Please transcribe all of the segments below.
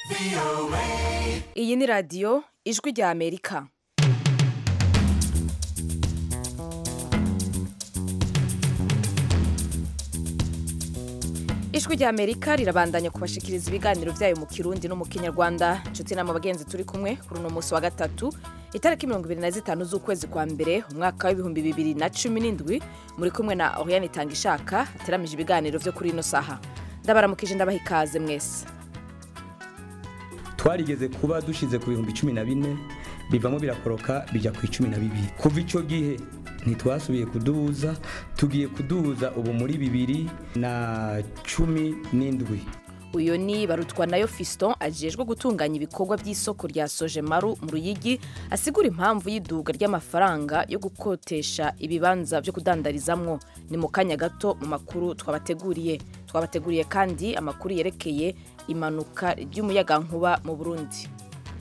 iyi ni radiyo ijwi rya amerika ijwi rya amerika rirabandanya kubashikiriza ibiganiro byayo mu kirundi no mu kinyarwanda inshuti nama bagenzi turi kumwe kuri uno munsi wa gatatu itariki mirongo ibiri na zitanu z'ukwezi kwa mbere umwaka w'ibihumbi bibiri na cumi n'indwi muri kumwe na oriane itanga ishaka ateramije ibiganiro byo kuri ino saha ndabaramukije ndabaha ikaze mwese twarigeze kuba dushize ku bihumbi cumi na bine bivamo birakoroka bijya ku icumi na bibiri kuva icyo gihe ntitwasubiye kuduza tugiye kuduza ubu muri bibiri na cumi n'indwi uyu ni barutwa nayo fiston ajejwe gutunganya ibikorwa by'isoko rya sojemaru mu ruyigi asigura impamvu y'iduga ry'amafaranga yo gukotesha ibibanza byo kudandarizamwo ni mu kanya gato mu makuru twabateguriye twabateguriye kandi amakuru yerekeye imanuka ry'umuyagankuba mu burundi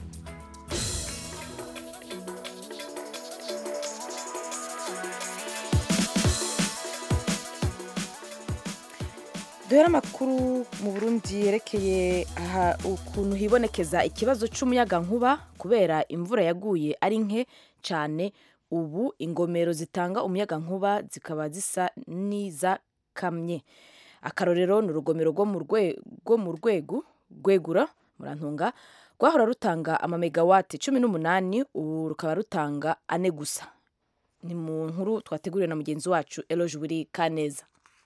duhera amakuru mu burundi yerekeye aha ukuntu hibonekeza ikibazo cy'umuyagankuba kubera imvura yaguye ari nke cyane ubu ingomero zitanga umuyagankuba zikaba zisa n'izakamye akarorero ni urugomero rwo mu rwego rwegura murantunga rwahora rutanga amamegawati cumi n'umunani ubu rukaba rutanga ane gusa ni mu nkuru twateguriwe na mugenzi wacu eloge buri kaneza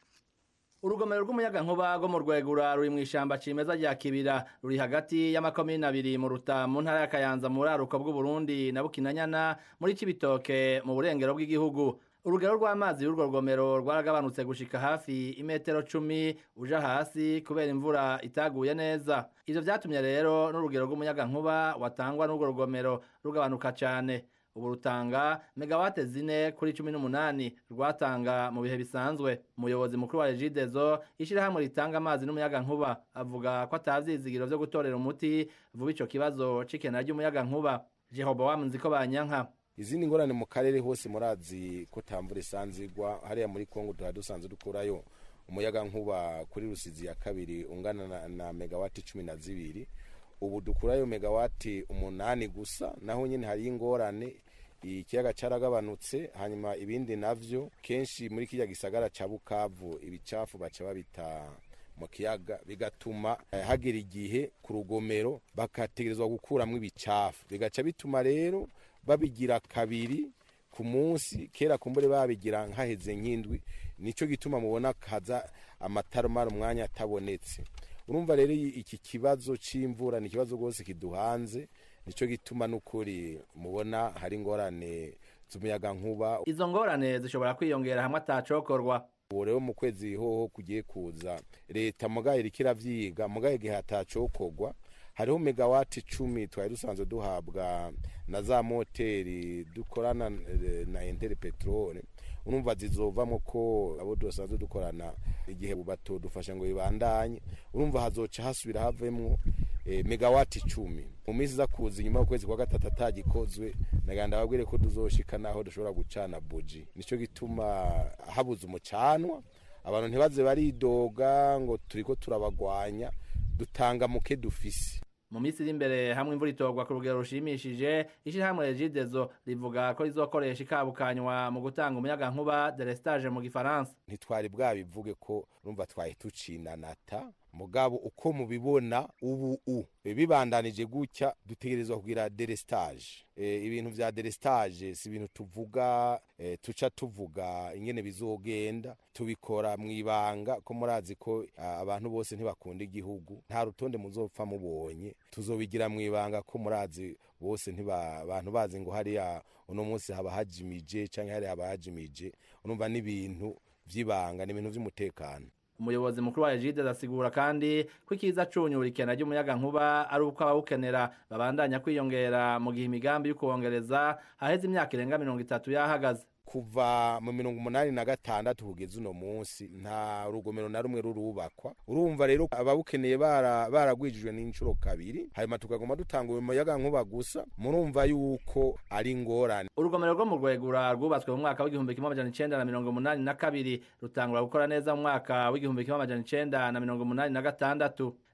urugomero rw'umuyagankuba rwo mu rwegura ruri mu ishyamba cimeza rya kibira ruri hagati y'amakomine abiri mu ruta mu ntara ya kayanza mu buraruko bw'uburundi na bukinanyana muri cibitoke mu burengero bw'igihugu urugero rw'amazi y'urwo rugomero rwaragabanutse gushika hafi imetero cumi uja hasi kubera imvura itaguye neza ivyo vyatumye rero n'urugero rw'umuyagankuba watangwa n'urwo rugomero rugabanuka cane ubu rutanga megawate zine kuri cumi n'umunani rwatanga mu bihe bisanzwe umuyobozi mukuru wa regidezo ishyirahamwe ritanga amazi n'umuyagankuba avuga ko atavyizigiro vyo gutorera umuti vuba ico kibazo c'ikena ry'umuyagankuba jehobowamu nziko banyanka izindi ngorane mu karere hose murazi ko tamvura isanzigwa hariya muri kongo tuba dusanzwe dukurayo umuyagankuba kuri rusizi ya kabiri ungana na, na megawati cumi na zibiri ubu dukurayo megawati umunani gusa naho nyine hari ingorane ikiyaga caragabanutse hanyuma ibindi navyo kenshi muri kirya gisagara ca bukavu ibicafu baca babita mu kiyaga bigatuma eh, hagera igihe ku rugomero bakategerezwa gukuramwo ibicafu bigaca bituma rero babigira kabiri ku munsi kera kumbure babigira nkaheze nk'indwi nico gituma mubona kaza amatarumara umwanya atabonetse urumva rero iki kibazo c'imvura ni ikibazo rwose kiduhanze nico gituma n'ukuri mubona hari ingorane z'umuyagankuba izo ngorane zishobora kwiyongera hamwe atacokorwa ubu rero mu kwezi hoho kugiye kuza leta mugaye iriko iravyiga mugaye igihe hatacokorwa hariho megawati icumi twari dusanzwe duhabwa na za moteri dukorana na entere peteroli urumva zizovamo ko abo dusanzwe dukorana igihe batodufasha ngo bibandanye urumva hazoca hasubira havemwo e, megawati icumi mu minsi iza kuza inyuma y'ukwezi kwa gatatu atagikozwe naganda babwire ko tuzoshika naho dushobora gucana buji nico gituma habuze umucanwa abantu ntibaze baridoga ngo turiko turabagwanya dutanga muke dufise mu minsi iri imbere hamwe imvura itogwa ku rugero rushimishije ishyirahamwe regidezo rivuga ko rizokoresha ikabukanywa mu gutanga umuyagankuba delestage mu gifaransa ntitwari bwabivuge ko urumva twari tucinanata mugabo uko mubibona ubu u bibandanije gutya dutegerezwa kugira delestage e, ibintu vya delestage si ibintu tuvuga e, tuca tuvuga ingene bizogenda tubikora mwibanga ko murazi ko abantu bose ntibakunda igihugu nta rutonde muzopfa mubonye tuzobigira mwibanga ko murazi bose ntiba abantu bazi ngo hariya uno munsi haba hajimije canke hariya haba hajimije urumva n'ibintu vy'ibanga ni ibintu vy'umutekano umuyobozi mukuru wa Egide asigura kandi ko ikiza cunyura ikena ry'umuyagankuba ari uko abawukenera babandanya kwiyongera mu gihe imigambi yo kuwongereza haheze imyaka irenga mirongo itatu yahagaze kuva mu mirongo umunani na gatandatu kugeza uno munsi nta rugomero na rumwe rurubakwa urumva rero ababukeneye baragwijijwe n'inshuro kabiri hanyuma tukagoma dutanga umuyaga nkuba gusa murumva yuko ari ingorane urugomero rwo mu rwegura rwubatswe mu mwaka w'igihumbi kimwe amajana icenda na mirongo umunani na kabiri rutangura gukora neza mu mwaka w'igihumbi kimwe amajana icenda na mirongo umunani na gatandatu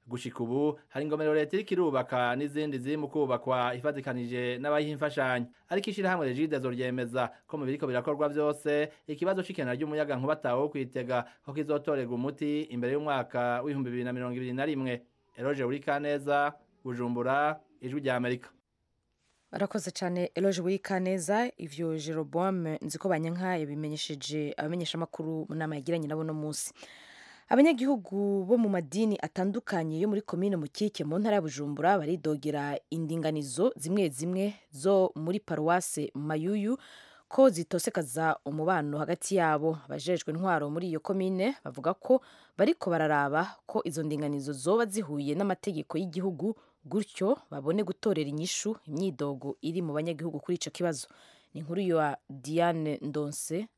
gushika ubu hari ingomero leta iriko irubaka n'izindi ziri mu kubakwa ifatikanije n'abayiha imfashanyo ariko ishirahamwe regidezo ryemeza ko mu biriko birakorwa vyose ikibazo c'ikena ry'umuyaga nkuba atawe wo kwitega ko kizotorerwa umuti imbere y'umwaka w'ibihumbi bibiri na mirongo ibiri na rimwe eroje urikaneza bujumbura ijwi rya amerika barakoze cyane eloge wikaneza ivyo jeroboam nzi ko banyanka yabimenyesheje abamenyeshamakuru mu nama yagiranye nabo no munsi abanyagihugu bo mu madini atandukanye yo muri komine mukike mu ntara ya bujumbura baridogera indinganizo zimwe zimwe zo muri paruwase mayuyu ko zitosekaza umubano hagati yabo abajejwe intwaro muri iyo komine bavuga ko bariko bararaba ko izo ndinganizo zoba zihuye n'amategeko y'igihugu gutyo babone gutorera inyishu imyidogo iri mu banyagihugu kuri ico kibazo ni inkuru ya diane ndonse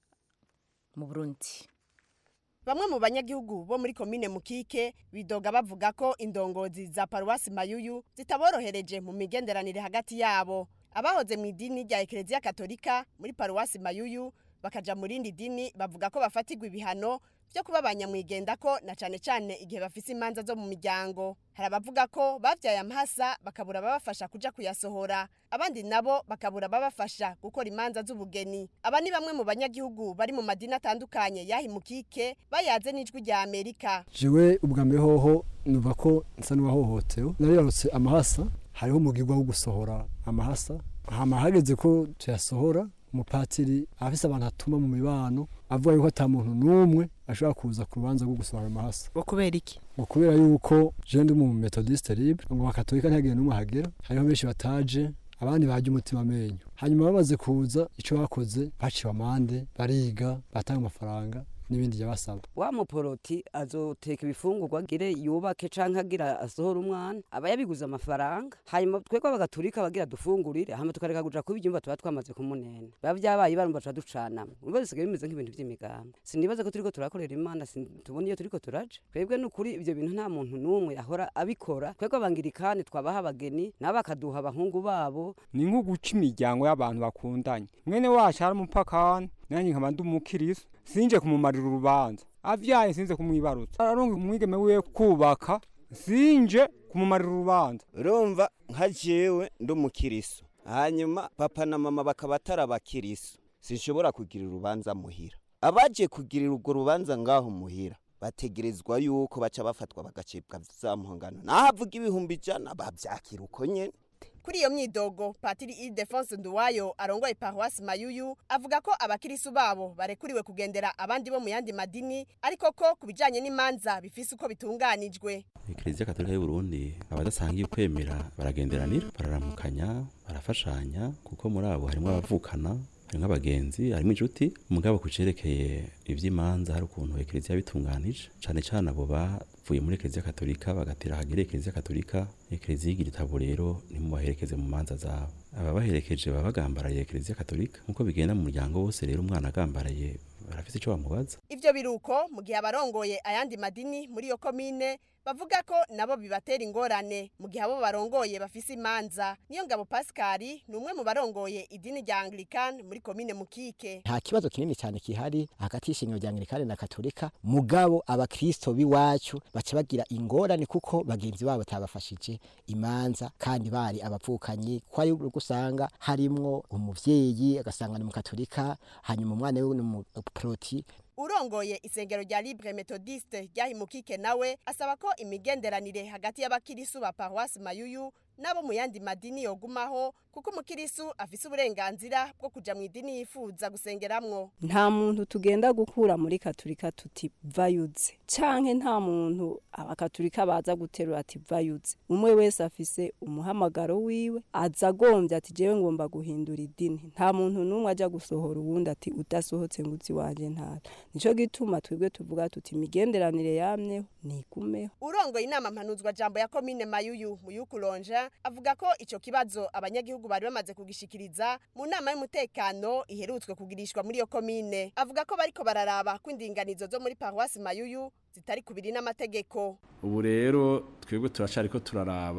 mu burundi bamwe mu banyagihugu bo muri komine mukike bidoga bavuga ko indongozi za paruwasi mayuyu zitaborohereje mu migenderanire hagati yabo abahoze mu idini rya ekereziya katolika muri paruwasi mayuyu bakaja mu rindi dini bavuga ko bafatirwa ibihano byo kuba banyamwigenda ko na cane cane igihe bafise imanza zo mu miryango hari abavuga ko bavyaye amahasa bakabura ababafasha kuja kuyasohora abandi nabo bakabura ababafasha gukora imanza z'ubugeni aba ni bamwe mu banyagihugu bari mu madini atandukanye yahimukike bayaze n'ijwi rya amerika jewe ubwa mbere hoho nuva ko nsa n'uwahohotewe naribarutse amahasa hariho umugirwa wo gusohora amahasa hama hageze ko tuyasohora umupatiri afise abantu atuma mu mibano avuga yuko ata muntu n'umwe ashobora kuza ku rubanza rwo gusohora amahasa ngo kubera iki ngo kubera yuko je ndi mu methodiste libre ngo bakatolika ntihagire n'umwe ahagera hariho benshi bataje abandi baje umutima amenyo hanyuma bamaze kuza ico bakoze baciwe amande bariga batanga amafaranga n'ibindi byabasaba wa muporoti azoteka ibifungurwa agire yubake canke agira asohora umwana aba yabiguze amafaranga hanyuma twebwe bagaturika bagira dufungurire hama tukareka kuja kuba ibyumba tuba twamaze kumunena biba vyabaye barumva tuba ducanamwe urumva bisigaye bimeze nk'ibintu vy'imigambi sinibaza ko turiko turakorera imana tubona iyo turiko turaja twebwe n'ukuri ivyo bintu nta muntu n'umwe ahora abikora twebwe abangirikani twabaha abageni nabo bakaduha abahungu babo ni nko guca imiryango y'abantu bakundanye mwene wacu ari umupakani nanjye nkaba ndi umukiristo sinje kumumarira urubanza avyaye sinze kumwibarutsa aronga umwigeme wiwe kubaka sinje kumumarira urubanza urumva nka jewe ndi umukiristo hanyuma papa na mama bakaba atari abakiristo sinshobora kugira urubanza muhira abaje kugirira urwo rubanza ngaho muhira bategerezwa yuko baca bafatwa bagacibwa za mpongano naho avuga ibihumbi ijana bavyakira uko nyene kuri iyo myidogo patiri Ildefonse Nduwayo arongoye paruwasi Mayuyu avuga ko abakirisu babo barekuriwe kugendera abandi bo mu yandi madini ariko ko ku bijanye n'imanza bifise uko bitunganijwe Eklezia Katolika y'u Burundi abadasangiye kwemera baragenderanira bararamukanya barafashanya kuko muri abo harimo abavukana harimo abagenzi harimo inshuti umugabo ku cerekeye ivy'imanza hari ukuntu eklezia bitunganije cane cane abo bavuye muri eklezia katolika bagatera hagere eklezia katolika eklezia igira itabo rero ntimubaherekeze mu manza zabo ababaherekeje baba bagambaraye eklezia katolika nk'uko bigenda mu muryango wose rero umwana agambaraye barafise ico bamubaza ivyo biruko mu gihe abarongoye ayandi madini muri iyo komine bavuga ko nabo bibatera ingorane mu gihe abo barongoye bafise imanza niyo ngabo Pascali ni umwe mu barongoye idini rya Anglican muri komine Mukike nta kibazo kinini cyane kihari hagati y'ishingiro rya Anglican na Katolika mugabo abakristo biwacu baca bagira ingorane kuko bagenzi babo batabafashije imanza kandi bari abavukanyi ko ari gusanga harimwo umuvyeyi agasanga ni mu Katolika hanyuma umwana we ni mu proti urongoye isengero rya Libre Methodiste ryahimukike nawe asaba ko imigenderanire hagati y'abakirisu ba Paroisse Mayuyu nabo mu yandi madini yogumaho kuko umukirisu afise uburenganzira bwo kuja mu idini yifuza gusengeramwo nta muntu tugenda gukura muri katolika tuti vayuze canke nta muntu abakatolika baza guterura ati vayuze umwe wese afise umuhamagaro wiwe aza agombye ati jewe ngomba guhindura idini nta muntu n'umwe aja gusohora uwundi ati udasohotse ngo uzi wanje ntara nico gituma twebwe tuvuga tuti imigenderanire yamyeho nigumeho urongoye inama mpanuzwa jambo ya komine mayuyu muyukuronja avuga ko ico kibazo abanyagihugu bari bamaze kugishikiriza mu nama y'umutekano iherutswe kugirishwa muri iyo komine avuga ko bariko bararaba ko indinganizo zo muri paruwasi mayuyu zitari kubiri n'amategeko ubu rero twebwe turacariko turaraba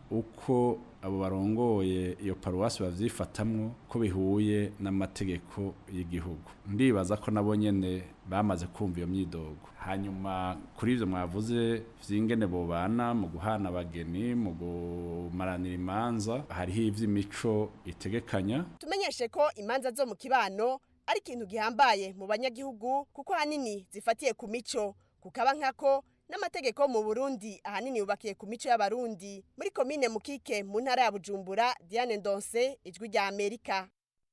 uko abo barongoye iyo paruwasi bavyifatamwo ko bihuye n'amategeko y'igihugu ndibaza ko nabo nyene bamaze kumva iyo myidogo hanyuma kuri ivyo mwavuze vy'ingene bobana mu guhana abageni mu gumaranira imanza hariho ivy'imico itegekanya tumenyeshe ko imanza zo mu kibano ari ikintu gihambaye mu banyagihugu kuko ahanini zifatiye ku mico kukaba nkako n'amategeko mu Burundi ahanini yubakiye ku mico y'abarundi muri komine mukike mu ntara ya Bujumbura Diane Ndonse ijwi rya Amerika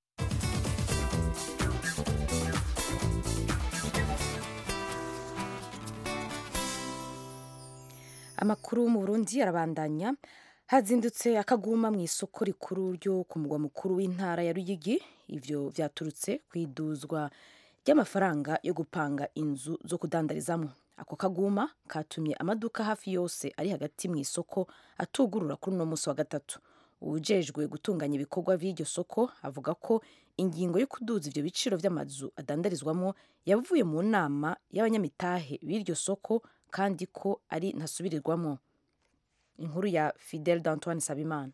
amakuru mu Burundi arabandanya hazindutse akaguma mu isoko rikuru ryo ku mugwa mukuru w'intara ya Ruyigi ivyo vyaturutse kwiduzwa ry'amafaranga yo gupanga inzu zo kudandarizamwo ako kaguma katumye amaduka hafi yose ari hagati mu isoko atugurura kuri uno munsi wa gatatu uwujejwe gutunganya ibikorwa vy'iryo soko avuga ko ingingo yo kuduza ivyo biciro vy'amazu adandarizwamo yavuye mu nama y'abanyamitahe b'iryo soko kandi ko ari ntasubirirwamo inkuru ya Fidel d'Antoine Sabimana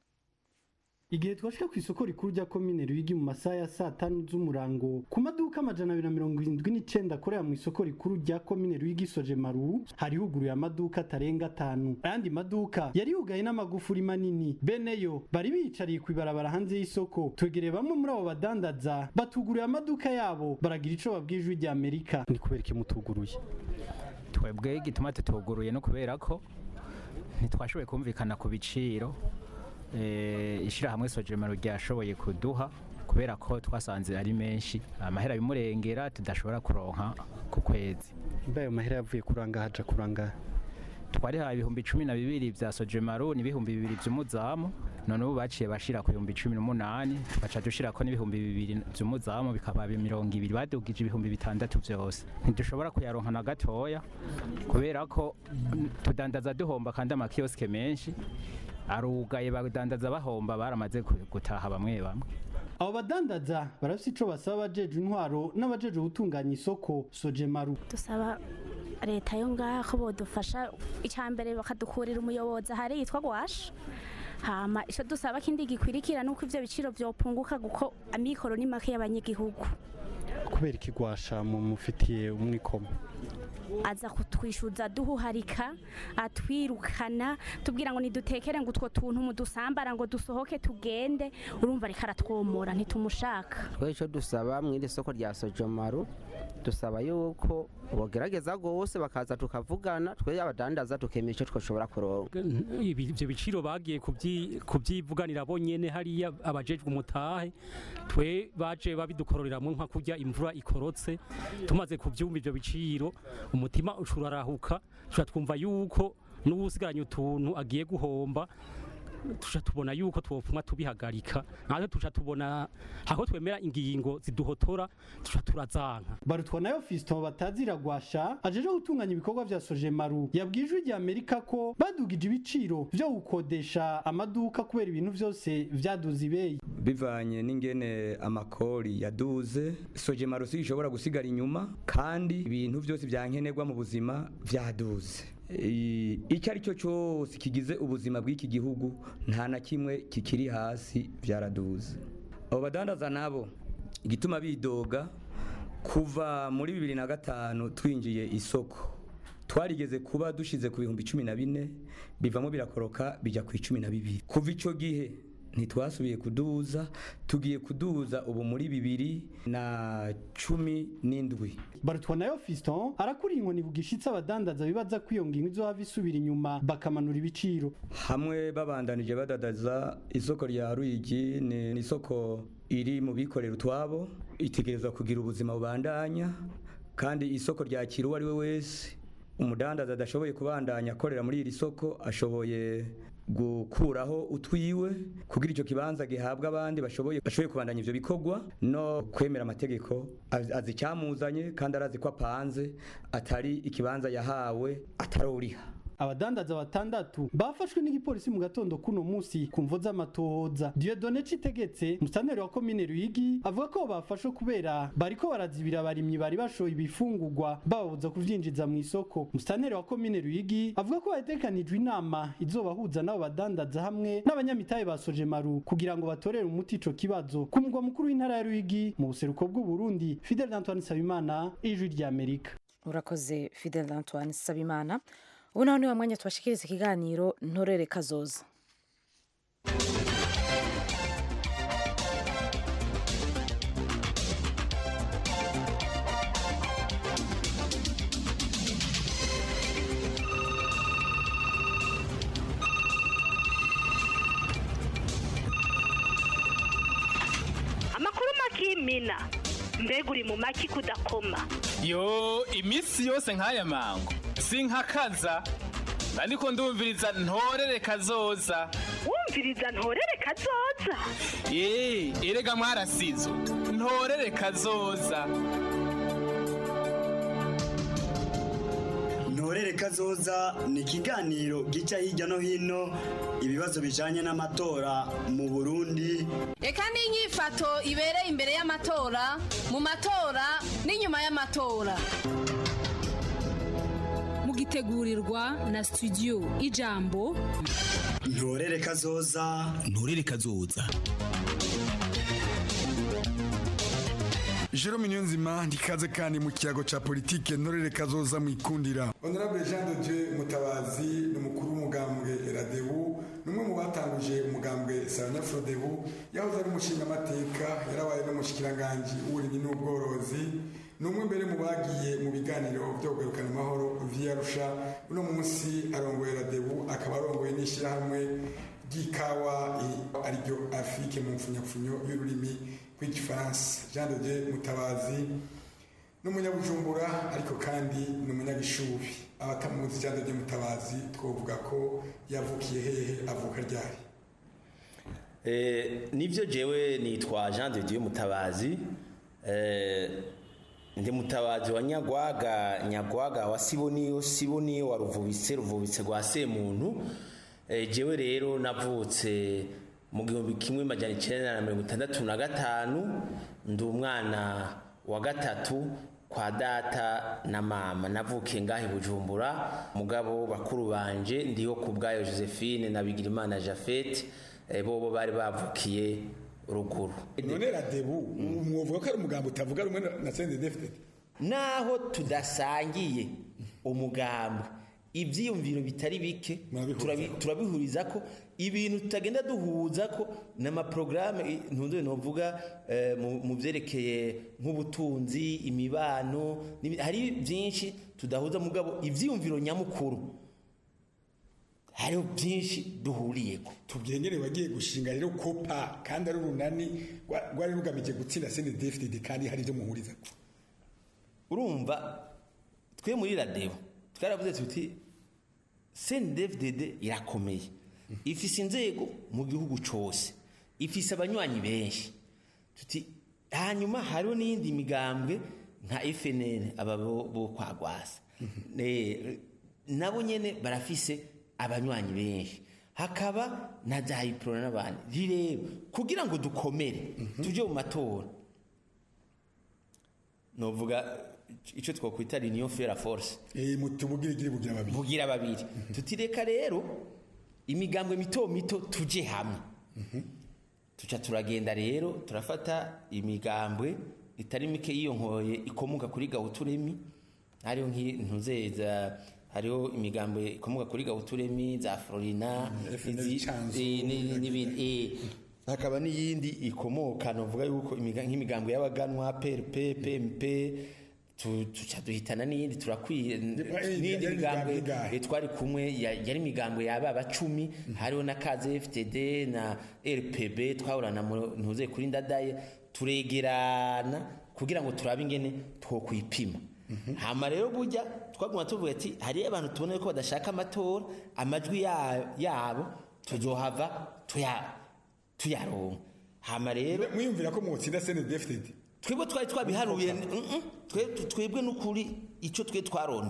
igihe twashika ku isoko rikuru rya komine Ruyigi mu masaha ya saa tanu z'umurango ku maduka amajana abiri na mirongo irindwi n'icenda akorera mu isoko rikuru rya komine Ruyigi soje maru hari huguruye amaduka atarenga atanu ayandi maduka yari yugaye n'amagufuri manini beneyo bari biyicariye kw'ibarabara hanze y'isoko twegereye bamwe muri abo badandaza batuguruye amaduka yabo baragira ico babwiye ijwi rya Amerika ni kubera iki mutuguruye twebwe igituma tutuguruye no kubera ko ntitwashoboye kumvikana ku biciro ishyirahamwe sojemero ryashoboye kuduha kubera ko twasanze ari menshi amahera bimurengera tudashobora kuronka ku kwezi mbaye amahera yavuye kuranga haja kuranga twarihaye ibihumbi cumi na bibiri vya sojemaro n'ibihumbi bibiri vy'umuzamu none ubu baciye bashira ku bihumbi cumi n'umunani baca dushirako n'ibihumbi bibiri vy'umuzamu bikaba mirongo ibiri badugije ibihumbi bitandatu vyose ntidushobora kuyaronka na gatoya kubera ko tudandaza duhomba kandi amakioske menshi arugaye badandaza bahomba baramaze gutaha bamwe bamwe abo badandaza barafite ico basaba abajeje intwaro n'abajeje gutunganya isoko sojemaru dusaba leta yo ngaha ko bodufasha icambere bakadukurira umuyobozi ahari yitwa gwasha hama ico dusaba kindi gikwirikira nuko ivyo biciro vyopunguka guko amikoro ni make y'abanyagihugu kubera ikigwasha mu mufitiye umwikomo aza kutwishyuza duhuharika atwirukana tubwira ngo nidutekere ngo utwo tuntu mudusambara ngo dusohoke tugende urumva ariko aratwomora ntitumushaka twe icyo dusaba mu iri soko rya sojomaru dusaba yuko bogerageza rwose bakaza tukavugana twe abadandaza tukemera icyo twashobora kuronka ibyo biciro bagiye kubyivuganira bonyene hariya abajejwe umutahe twe baje babidukororeramo nka kurya imvura ikorotse tumaze kubyumva ibyo biciro umutima ucurarahuka tuca twumva yuko n'uwusigaranye utuntu agiye guhomba tuca tubona yuko twopfuma tubihagarika natwe tuca tubona aho twemera ingingo ziduhotora tuca turazanka barutwa nayo Fiston batazira gwasha ajeje gutunganya ibikorwa vya Sojemaru yabwijwe rya Amerika ko badugije ibiciro vyo gukodesha amaduka kubera ibintu vyose vyaduze ibeyi bivanye n'ingene amakori yaduze Sojemaru si ishobora gusigara inyuma kandi ibintu vyose vyankenerwa mu buzima vyaduze icyo ari cyo cyose kigize ubuzima bw'iki gihugu nta na kimwe kikiri hasi byaraduze abo badandaza nabo igituma bidoga kuva muri bibiri na gatanu twinjiye isoko twarigeze kuba dushize ku bihumbi cumi na bine bivamo birakoroka bijya ku icumi na bibiri kuva icyo gihe ntitwasubiye kuduza tugiye kuduza ubu muri bibiri na cumi n'indwi barutwa nayo Fiston arakuriye inkoni bugishitse abadandaza bibaza ko iyo ngingo izohava isubira inyuma bakamanura ibiciro hamwe babandanije badadaza isoko rya Ruyigi ni isoko iri mu bikorera utwabo itegerezwa kugira ubuzima bubandanya kandi isoko ryakira uwo ari we wese umudandaza adashoboye kubandanya akorera muri iri soko ashoboye gukuraho utwiwe kugira icyo kibanza gihabwa abandi bashoboye bashoboye kubandanya ivyo bikorwa no kwemera amategeko azi icyamuzanye kandi arazi ko apanze atari ikibanza yahawe ataruriha abadandaza batandatu bafashwe n'igipolisi mu gatondo kuno musi ku mvo z'amatohoza Dieudonne Citegetse musitanteri wa komine Ruyigi avuga ko bafashwe kubera bariko barazibira abarimyi bari bashoye ibifungurwa bababuza kuvyinjiza mu isoko musitanteri wa komine Ruyigi avuga ko hategekanijwe inama izobahuza n'abo badandaza hamwe n'abanyamitahe ba Sojemaru kugira ngo batorere umuti ico kibazo ku mugwa mukuru w'intara ya Ruyigi mu buseruko bw'u Burundi Fidel Antoine Sabimana ijwi rya Amerika urakoze fidel antoine sabimana ubu naho niwo mwanya tubashikiriza ikiganiro ntorere kazoza amakuru makimina mbega uri mu maki kudakoma yo iminsi yose nk'aya mango sinkakaza ariko ndumviriza ntorere kazoza wumviriza ntorere kazoza ye erega mwarasizo ntorere kazoza ntorere kazoza ni ikiganiro gica hirya no hino ibibazo bijanye n'amatora mu burundi reka n'inyifato ibereye imbere y'amatora mu matora n'inyuma y'amatora mugitegurirwa na studio ijambo ntorere kazoza ntorere kazoza Jerome Niyonzima ndikaze kandi mu kiyago ca politike ntorere kazoza mu ikundira Honorable Jean de Dieu Mutabazi ni umukuru w'umugambwe Radebu numwe mu batanguje umugambwe Saranya Frodebu yahoze ari umushinga amateka yarabaye n'umushikiranganje w'uburimyi n'ubworozi numwe mbere mu bagiye mu biganiro byo kugarukana amahoro vyarusha uno munsi arongoye Radebu akaba arongoye n'ishirahamwe ry'ikawa ariryo Afrique mu mfunyapfunyo y'ururimi rw'igifaransa Jean de Dieu Mutabazi n'umunyabujumbura ariko kandi ni umunyagishubi abatamuzi Jean de Dieu Mutabazi twovuga ko yavukiye hehe avuka ryari Eh, nivyo jewe nitwa Jean de Dieu Mutabazi eh, ndi mutabazi wa Nyagwaga Nyagwaga wa Siboniyo Siboniyo wa Ruvubitse Ruvubitse rwa Semuntu eh, jewe rero navutse mu gihumbi kimwe majana icenda na mirongo itandatu na gatanu ndi umwana wa gatatu kwa data na mama navukiye ngahe bujumbura mugabo bakuru banje ndiho ku bwayo josephine na bigirimana jafete eh, bobo bari bavukiye ruguru none Radebu mwovuga ko ari umugambo utavuga rumwe na- na CNDD-FDD naho tudasangiye umugambi ibyiyumviro bitari bike turabi- turabihuriza ko ibintu tutagenda duhuza ko n'amaporogaramu ntunze novuga eh, mu- mu byerekeye nk'ubutunzi imibano n'ibi- hari byinshi tudahuza mugabo ibyiyumviro nyamukuru hariho byinshi duhuriyeko tubyengere wagiye gushinga rero kopa kandi ari urunani rwa- rwari rugamije gutsinda CNDD-FDD kandi hari ibyo muhuriza urumva twe muri radebo twaravuze tuti CNDD-FDD irakomeye ifise inzego mu gihugu cose ifise abanywanyi benshi tuti hanyuma hariho n'iyindi migambwe nka FNL aba bo bo kwa Gwasa Eh, nabo nyene barafise abanywanyi benshi hakaba na Jaiprona n'abandi rero kugira ngo dukomere tuje mu matora novuga icyo twakwita union faire force eh mutubugire gire bugira babiri bugira babiri tutireka rero imigambwe mito mito tuje hamwe tuca turagenda rero turafata imigambwe itari mike yiyonkoye ikomoka kuri gawuturemi hariho nk'intuzeza hariho imigambwe ikomoka kuri gawuturemi za florina izi- eh, ni- n'ibindi eh. hakaba n'iyindi ikomoka novuga yuko imiga- nk'imigambwe y'abaganwa prp pmp tu- tuca duhitana n'iyindi turakwiye n'iyindi yari migambwe imigambwe eh, twari kumwe ya- yari imigambwe yaba bacumi hariho na kaze ftd na rpb twahorana mu- ntuze kuri ndadaye turegerana kugira ngo turabe ingene twokwipima hama rero burya twaguma tuvuga ati hariyo abantu tubona ko badashaka amatora amajwi ya- yabo tuzohava tuya- tuyaronka hama rero mwiyumvira ko mwotsinda CNDD-FDD twebwe twari twabiharuye mm, mm, twe- twebwe n'ukuri icyo twe twarondera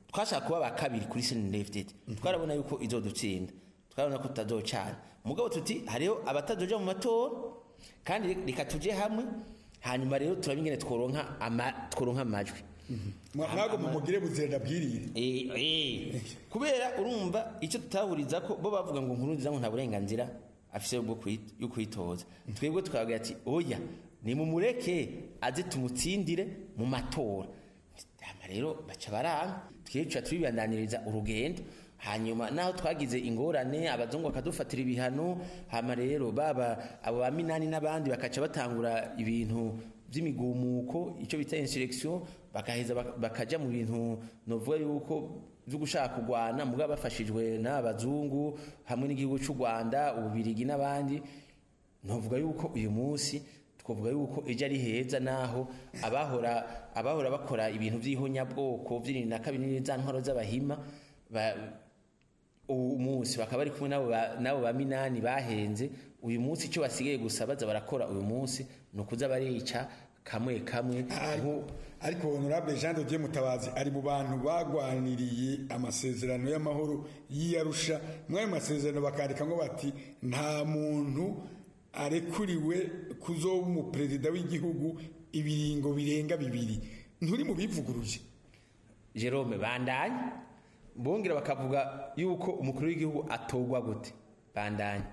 twashaka kuba ba kabiri kuri senedefitedi twarabona yuko izodutsinda twarabona ko tutazocana mugabo tuti hariho abatazoja mu matora kandi reka tuje hamwe hanyuma rero turaba ingene tworonka ama- tworonka amajwi mwagomba mugire buzirenda bwirire Eh, eh. kubera urumva icyo tutahuriza ko bo bavuga ngo nkuru nziza ngo nta burenganzira afise bwo kwi- yo kwitoza twebwe tukavuga ati oya nimumureke aze tumutsindire mu matora hama rero baca baranga twica tubibandaniriza urugendo hanyuma naho twagize ingorane abazungu bakadufatira ibihano hama rero baba abo ba minani n'abandi bakaca batangura ibintu by'imigumuko icyo bita insurrection bakaheza bak- bakaja mu bintu novuga yuko byo gushaka kurwana mugabo bafashijwe n'abazungu hamwe n'igihugu cy'u Rwanda ububirigi n'abandi novuga yuko uyu munsi twavuga yuko ejo ari heza naho abahora abahora bakora ibintu by'ihonyabwoko by'irindwi na kabiri n'iza ntwaro z'abahima ba- uyu munsi bakaba bari kumwe n'abo ba- n'abo ba minani bahenze uyu munsi icyo basigaye gusa baza barakora uyu munsi ni ukuza barica kamwe kamwe ariko honorable jean de dieu mutabazi ari mu bantu bagwaniriye amasezerano y'amahoro y'iyarusha muri ayo masezerano bakandika ngo bati nta muntu arekuriwe kuzoba umuperezida w'igihugu ibiringo birenga bibiri nturi mu bivuguruje jerome bandanye bongera bakavuga yuko umukuru w'igihugu atorwa gute bandanye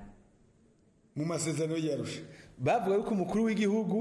mu masezerano y'iyarusha bavuga yuko umukuru w'igihugu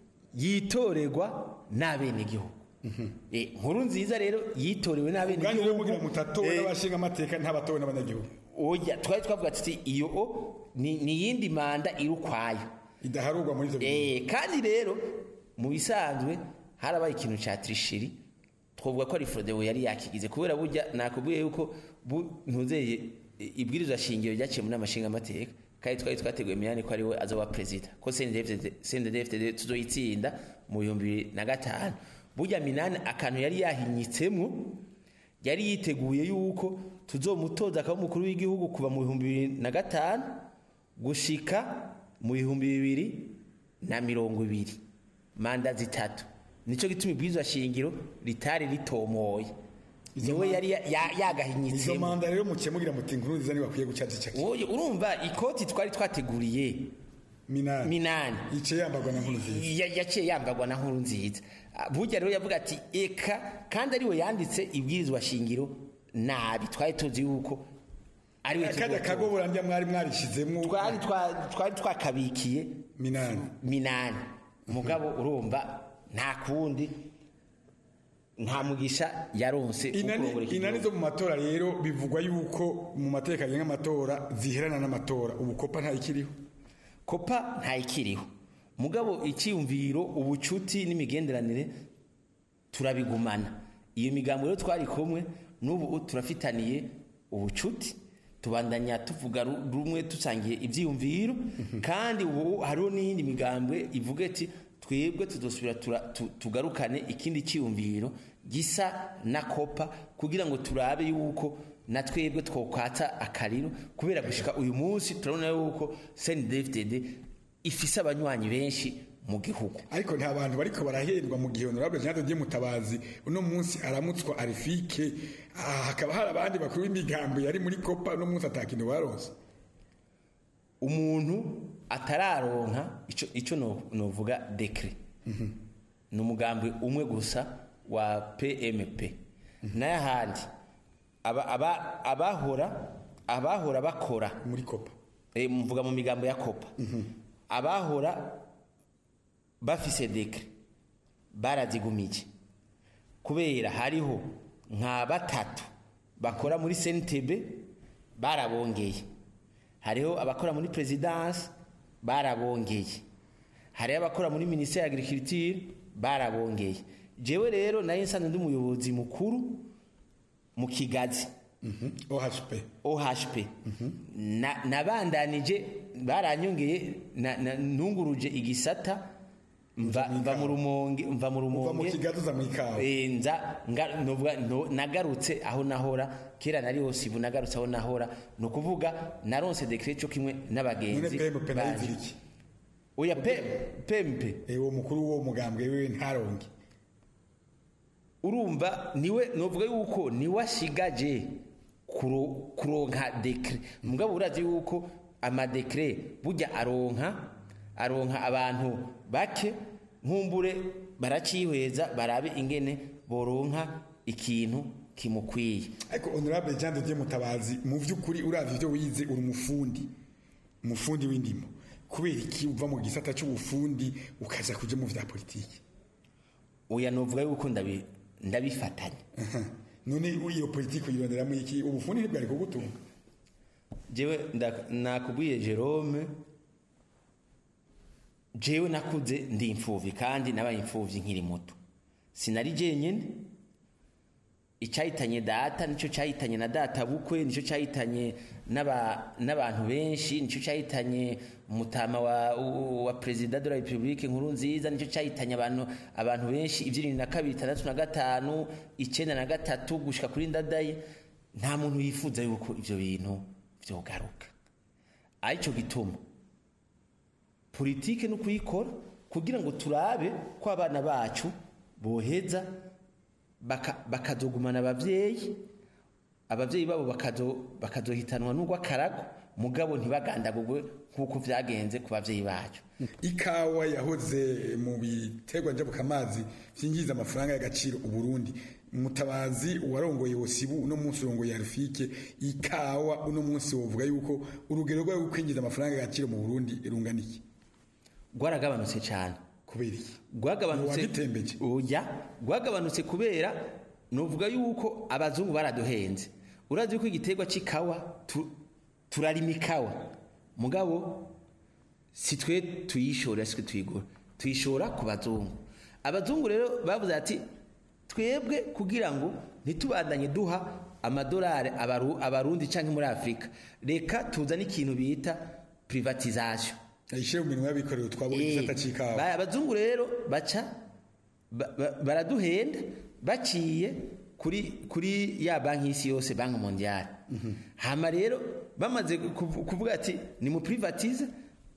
yitorerwa n'abenegihugu Eh, nkuru nziza rero yitorewe ubwanyu rero n'abenegihugu mugira mutatowe Eh, n'abashinga amateka ntabatowe n'abanyagihugu oya twari twavuga tuti iyo o ni ni iyindi manda iri ukwayo idaharurwa muri ibyo eh kandi rero mu bisanzwe harabaye ikintu cya trishiri twavuga ko ari Frodewo yari yakigize kubera burya nakubwiye yuko bu- ntuzeye i- ibwirizwa shingiro ryaciye muri amashinga amateka kandi twari twateguye miyani ko ari we azoba perezida ko CNDD-FDD tuzoyitsinda mu bihumbi bibiri na gatanu burya minani akantu yari yahinyitsemo yari yiteguye yuko tuzomutoza akaba umukuru w'igihugu kuva mu bihumbi bibiri na gatanu gushika mu bihumbi bibiri na mirongo ibiri manda zitatu nicyo gituma ibwirizwa shingiro ritari ritomoye niwe yari ya- ya- izo yagahinyitsemo manda rero mukemugira muti inkuru nziza ntibakwiye guca zicaki Oye, urumva ikoti twari twateguriye minani minani yicaye yambarwa na nkuru nziza Ya- yaciye yambarwa na nkuru nziza Ah, burya rero yavuga ati eka kandi ariwe yanditse ibwirizwa shingiro nabi twari tuzi yuko ariwe kajya kagobora ndiya mwari mwarishizemo twari twa- twari twakabikiye minani minani mugabo urumva nta kundi nta mugisha yaronse wo inani kurongora iki inani gihugu. zo mu matora rero bivugwa yuko mu mateka agenga amatora ziherana n'amatora ubu kopa ntayikiriho kopa ntayikiriho mugabo icyiyumviro ubucuti n'imigenderanire turabigumana iyo migambo rero twari kumwe n'ubu turafitaniye ubucuti tubandanya tuvuga ru- rumwe dusangiye ibyiyumviro kandi ubu hariho n'iyindi migambwe ivuga ati twebwe tudosubira tura- tu- tugarukane ikindi cyiyumviro gisa na kopa kugira ngo turabe yuko na twebwe twokwata akariro kubera gushika uyu munsi turabona yuko CNDD-FDD ifise abanywanyi benshi mu gihugu ariko nta bantu bariko barahendwa mu gihe honorable jean de dieu mutabazi uno munsi aramutswa arifike ah, hakaba hari abandi bakuru b'imigambo yari muri kopa uno munsi atakintu baronse umuntu atararonka ico ico no- novuga dekre ni umugambi umwe gusa wa PMP n'ayahandi aba- aba- abahora abahora bakora muri kopa e, mvuga mu migambo ya kopa abahora bafise dekre barazigumije kubera hariho nka batatu bakora muri CNTB barabongeye hariho abakora muri presidence barabongeye hariho abakora muri ministère ya agriculture barabongeye jewe rero nayo nsanzwe ndi umuyobozi mukuru mu kigazi ohp ohp Na- nabandanije baranyongeye na- na- nunguruje igisata mva mva mu rumonge mva mu rumonge mu kigazi uza mu ikawa Eh, nza nga- novuga no- nagarutse aho nahora kera nari hose ibu nagarutse aho nahora ni ukuvuga naronse dekret cyo kimwe none n'abagenzi pmp banje. nayizira iki oya pe- pempe uwo mukuru w'uwo mugambwe wiwe ntaronke urumva niwe novuga yuko niwe ashigaje kuro- kuronka dekre mugabo urazi yuko amadekre burya aronka aronka abantu bake nkumbure baracihweza barabe ingene boronka ikintu kimukwiye ariko honorable Jean de Dieu Mutabazi mu vy'ukuri uravye ivyo wize uri umufundi umufundi w'indimo kubera iki uva mu gisata c'ubufundi ukaja kuja mu vya politiki oya novuga yuko ndabi ndabifatanya none iyo politiki uyironderamo iki ubufundi ntibwari kugutunga jewe nda- nakubwiye Jerome jewe nakuze ndi imfuvyi kandi nabaye imfuvyi nkiri muto sinari jenyene icyahitanye data nicyo cyahitanye na data bukwe nicyo cyahitanye n'aba- n'abantu benshi nicyo cyahitanye umutama wa, wa perezida de la republique nkuru nziza nicyo cyahitanye abantu abantu benshi ibyirindwi na kabiri itandatu na gatanu icyenda na gatatu gushika kuri ndadaye nta muntu yifuza yuko ivyo bintu vyogaruka aricyo gituma politike no kuyikora kugira ngo turabe ko abana bacu boheza baka- bakazogumana abavyeyi abavyeyi babo bakazo bakazohitanwa n'urw'akarago mugabo ntibagandagurwe nk'uko vyagenze ku bavyeyi bacu ikawa yahoze mu biterwa njabukamazi vyinjiza amafaranga y'agaciro uburundi mutabazi uwarongoye wosibu uno munsi urongoye arufike ikawa uno munsi wovuga yuko urugero rwayo kwinjiza amafaranga y'agaciro mu burundi rungana iki rwaragabanutse cyane kubera iki rwagabanutse wagitembeje oya rwagabanutse kubera novuga yuko abazungu baraduhenze urazi yuko igiterwa c'ikawa tu- turarima ikawa mugabo si twe tuyishora si twe tuyigura tuyishora ku bazungu abazungu rero bavuze ati twebwe kugira ngo ntitubandanye duha amadolari abaru- abarundi canke muri afurika reka tuzane ikintu bita privatisation ayishyire mu minwa y'abikorera twabona igisata c'ikawa Ba- abazungu rero baca ba- ba- baraduhenda baciye kuri kuri ya banki y'isi yose banki mondiale hama rero bamaze kuvu- kuvuga ati ni mu privatize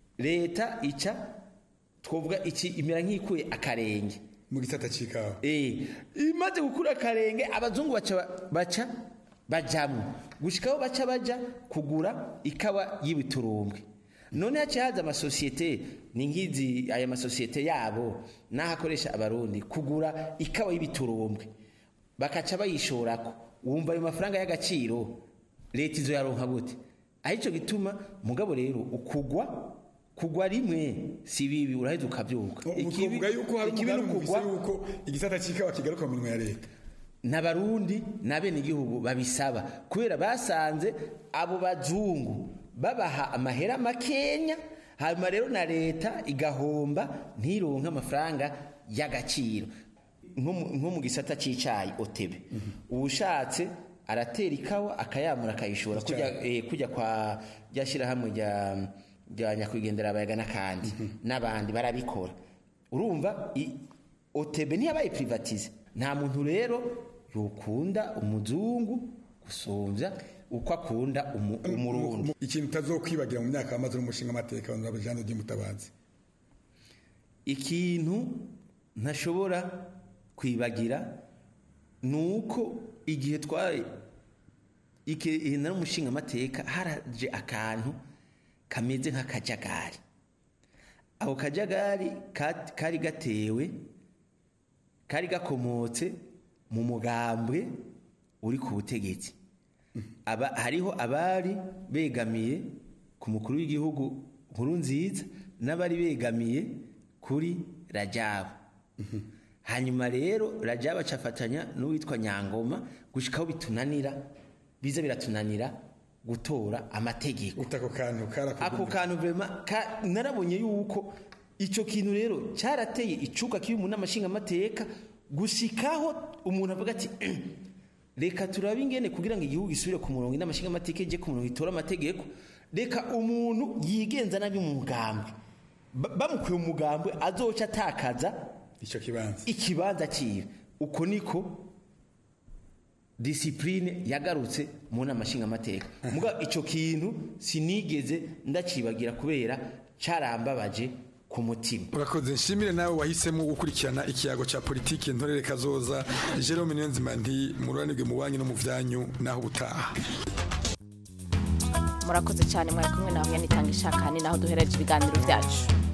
leta ica twovuga iki imera nk'ikuye akarenge mu gisata c'ikawa eh imaze gukura akarenge abazungu baca baca bajamwo gushikaho baca baja kugura ikawa y'ibiturumbwe none haciye haza amasosiyete ni nk'izi aya masosiyete yabo n'aho akoresha abarundi kugura ikawa y'ibiturumbwe bakaca bayishorako wumva ayo mafaranga y'agaciro leta izo yaronka gute arico gituma mugabo rero ukugwa kugwa rimwe si bibi uraheza ukavyuka uvuga yuko hari ikibi umugambi n'ukugwa mufise yuko igisata c'ikawa kigaruka mu minwa ya leta n'abarundi n'abenegihugu babisaba kubera basanze abo bazungu babaha amahera makenya hanyuma rero na leta igahomba ntironke amafaranga y'agaciro nko mu- nko mu gisata c'icayi otebe uwushatse aratera ikawa akayamura akayishora kujya eh, kujya kwa rya shyirahamwe rya rya nyakwigendera abayaga n'akandi n'abandi barabikora urumva i- otebe ntiyabaye privatize nta muntu rero yokunda umuzungu gusumvya uko akunda umu- umurundi ikintu utazokwibagira mu myaka wamaze n'umushinga amateka honorable Jean de Dieu Mutabazi ikintu ntashobora kwibagira ni uko igihe twari igihe nari umushinga amateka haraje akantu kameze nk'akajagari ako kajagari ka- kari gatewe kari gakomotse mu mugambwe uri ku butegetsi aba hariho abari begamiye ku mukuru w'igihugu nkuru nziza n'abari begamiye kuri rajabu hanyuma rero rajabu acafatanya n'uwitwa nyangoma gushikaho bitunanira biza biratunanira gutora amategeko ako kantu ako kantu vrema ka, narabonye yuko ico kintu rero cyarateye icuka kibi mu namashinga amateka gushikaho umuntu avuga ati reka turabe ingene kugira ngo igihugu gisubire ku murongo n'amashinga amateka ije ku murongo itora amategeko reka umuntu yigenza nabi mu mugambwe Ba- bamukuye mu mugambwe azoca atakaza ico kibanza ikibanza ciwe uko niko disipurine yagarutse mu nama nshingamateka muga icyo kintu sinigeze ndacibagira kubera cyarambabaje ku mutima urakoze nshimire nawe wahisemo gukurikirana ikiyago cya politiki ntorere kazoza Jerome Niyonzima nti mururanirwe mu banki no mu vyanyu naho ubutaha murakoze cyane mwari kumwe nawe yanitanga ishakani naho duhereje ibiganiro byacu